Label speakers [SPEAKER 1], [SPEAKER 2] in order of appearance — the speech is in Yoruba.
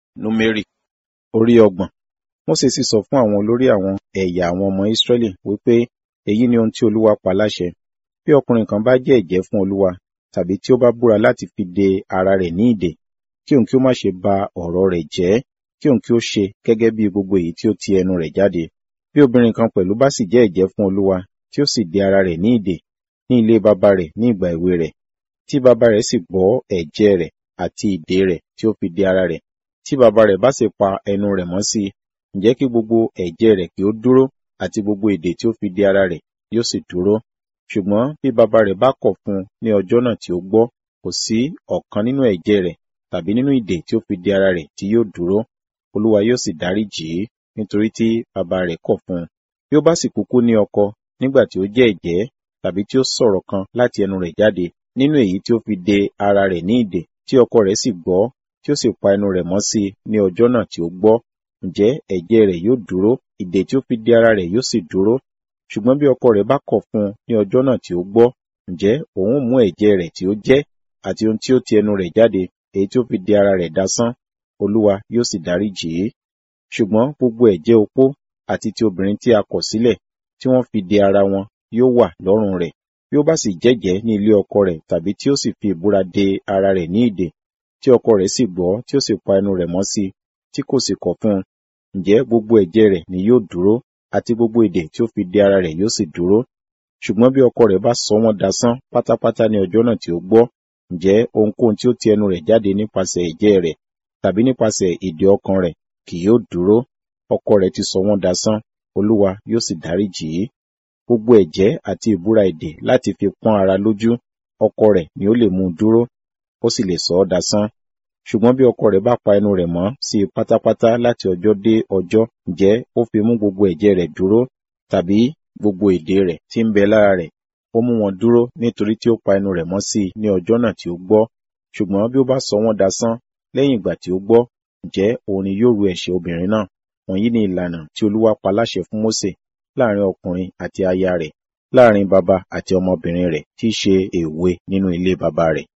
[SPEAKER 1] Númérì orí ọgbọ̀n. Mósè sì sọ fún àwọn olórí àwọn ẹ̀yà àwọn ọmọ Ísírẹ́lì wípé èyí ni ohun tí Olúwa pa láṣẹ. Bí ọkùnrin kan bá jẹ́ ẹ̀jẹ́ fún Olúwa, tàbí tí ó bá búra láti fi de ara rẹ̀ ní ìdè, kí òun kí ó má ṣe ba ọ̀rọ̀ rẹ̀ jẹ́, kí òun kí ó ṣe gẹ́gẹ́ bí gbogbo èyí tí ó ti ẹnu rẹ̀ jáde. Bí obìnrin kan pẹ̀lú bá sì jẹ́ ẹ̀jẹ́ fún Olúwa, tí ó sì de ara rẹ̀ ní ìdè, ní ilé baba rẹ̀ ní ìgbà èwe rẹ̀, tí baba rẹ̀ sì gbọ́ ẹ̀jẹ̀ rẹ̀ àti ìdè rẹ̀ tí ó fi de ara rẹ̀, tí baba rẹ̀ bá sì pa ẹnu rẹ̀ mọ́ sí i, ǹjẹ́ kí gbogbo ẹ̀jẹ̀ rẹ̀ kí ó dúró àti gbogbo ìdè tí ó fi de ara rẹ̀ yóò sì dúró. Ṣùgbọ́n bí baba rẹ̀ bá kọ̀ fún un ní ọjọ́ náà tí ó gbọ́, kò sí ọ̀kan nínú ẹ̀jẹ̀ rẹ̀ tàbí nínú ìdè tí ó fi de ara rẹ̀ tí yóò dúró. Olúwa yóò sì dáríjì í nítorí tí baba rẹ̀ kọ̀ fún un. Bí ó bá sì kúkú ní ọkọ nígbà tí ó jẹ́ ẹ̀jẹ́ tàbí tí ó sọ̀rọ̀ kan láti ẹnu rẹ̀ jáde nínú èyí tí ó fi de ara rẹ̀ ní ìdè, tí ọkọ rẹ̀ sì gbọ́, tí ó sì pa ẹnu rẹ̀ mọ́ sí i ní ọjọ́ náà tí ó gbọ́, ǹjẹ́ ẹ̀jẹ̀ rẹ̀ yóò dúró, ìdè tí ó fi de ara rẹ̀ yóò sì dúró. Ṣùgbọ́n bí ọkọ rẹ̀ bá kọ̀ fún un ní ọjọ́ náà tí ó gbọ́, ǹjẹ́ òun ó mú ẹ̀jẹ̀ rẹ̀ tí ó jẹ́ àti ohun tí ó ti ẹnu rẹ̀ jáde, èyí tí ó fi de ara rẹ̀ dasán, Olúwa yóò sì dáríjì í. Ṣùgbọ́n gbogbo ẹ̀jẹ̀ opó àti ti obìnrin tí a kọ̀ sílẹ̀, tí wọ́n fi de ara wọn, yóò wà lọ́rùn rẹ̀. Bí ó bá sì jẹ́jẹ́ ní ilé ọkọ rẹ̀ tàbí tí ó sì fi ìbúra de ara rẹ̀ ní ìdè, tí ọkọ rẹ̀ sì gbọ́, tí ó sì pa ẹnu rẹ̀ mọ́ sí i, tí kò sì kọ̀ fún un, ǹjẹ́ gbogbo ẹ̀jẹ̀ rẹ̀ ni yóò dúró, àti gbogbo ìdè tí ó fi de ara rẹ̀ yóò sì dúró. Ṣùgbọ́n bí ọkọ rẹ̀ bá sọ wọ́n dasán pátápátá ní ọjọ́ náà tí ó gbọ́, ǹjẹ́ ohunkóhun tí ó ti ẹnu rẹ̀ jáde nípasẹ̀ ẹ̀jẹ̀ rẹ̀ tàbí nípasẹ̀ ìdè ọkàn rẹ̀ kì yóò dúró. Ọkọ rẹ̀ ti sọ wọ́n dasán, Olúwa yóò sì dáríjì í. Gbogbo ẹ̀jẹ́ àti ìbúra ìdè láti fi pọ́n ara lójú, ọkọ rẹ̀ ni ó lè mú un dúró, ó sì lè sọ ọ́ dasán. Ṣùgbọ́n bí ọkọ rẹ̀ bá pa ẹnu rẹ̀ mọ́ sí i pátápátá láti ọjọ́ dé ọjọ́, ǹjẹ́ ó fi mú gbogbo ẹ̀jẹ̀ rẹ̀ dúró, tàbí gbogbo ìdè rẹ̀ tí ń bẹ lára rẹ̀, ó mú wọn dúró nítorí tí ó pa ẹnu rẹ̀ mọ́ sí i ní ọjọ́ náà tí ó gbọ́. Ṣùgbọ́n bí ó bá sọ wọ́n dasán lẹ́yìn ìgbà tí ó gbọ́, ǹjẹ́ òun ni yóò ru ẹ̀ṣẹ̀ obìnrin náà. Wọ̀nyí ni ìlànà tí Olúwa pa láṣẹ fún Mósè láàrin ọkùnrin àti aya rẹ̀, láàrin baba àti ọmọbìnrin rẹ̀ tí í ṣe èwe nínú ilé baba rẹ̀.